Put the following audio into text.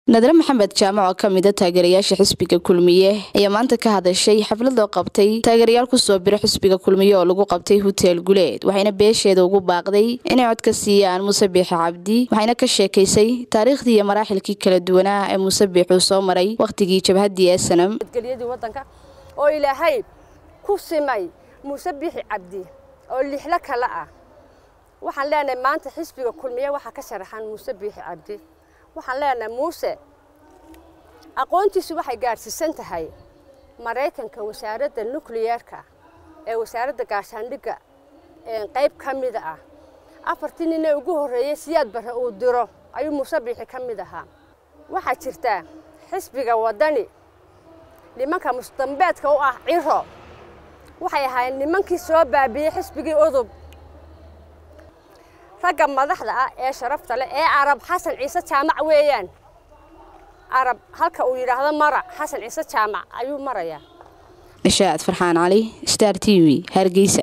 nadre maxamed jaamac oo ka mida taageerayaasha xisbiga kulmiye ayaa maanta ka hadashay xaflad loo qabtay taageerayaal kusoo bira xisbiga kulmiye oo lagu qabtay hoteel guleed waxayna beesheeda ugu baaqday inay cod ka siiyaan muuse biixi cabdi waxayna ka sheekaysay taariikhdii iyo maraaxilkii kala duwanaa ee muuse biixuu soo maray wakhtigii jabhaddii ee sanam nabadgelyadii waddanka oo ilaahay ku simay muuse biixi cabdi oo lixlo kale ah waxaan leenahay maanta xisbiga kulmiye waxaa ka sharaxan muuse biixi cabdi waxaan leenahay muuse aqoontiisu waxay gaadhsiisan tahay maraykanka wasaaradda nukliyeerka ee wasaaradda gaashaandhigga qayb ka mida ah afartii ninee ugu horreeyey siyaad barre uu diro ayuu muuse biixi ka mid ahaa waxaa jirta xisbiga waddani nimanka musdambeedka u ah ciro waxay ahaayeen nimankii soo baabiiyey xisbigii udub ragga madaxda ah ee sharafta leh ee carab xasan ciise jaamac weeyaan carab halka uu yidhaahdo mara xasan ciise jaamac ayuu marayaa nishaad farxaan cali star t v hargeysa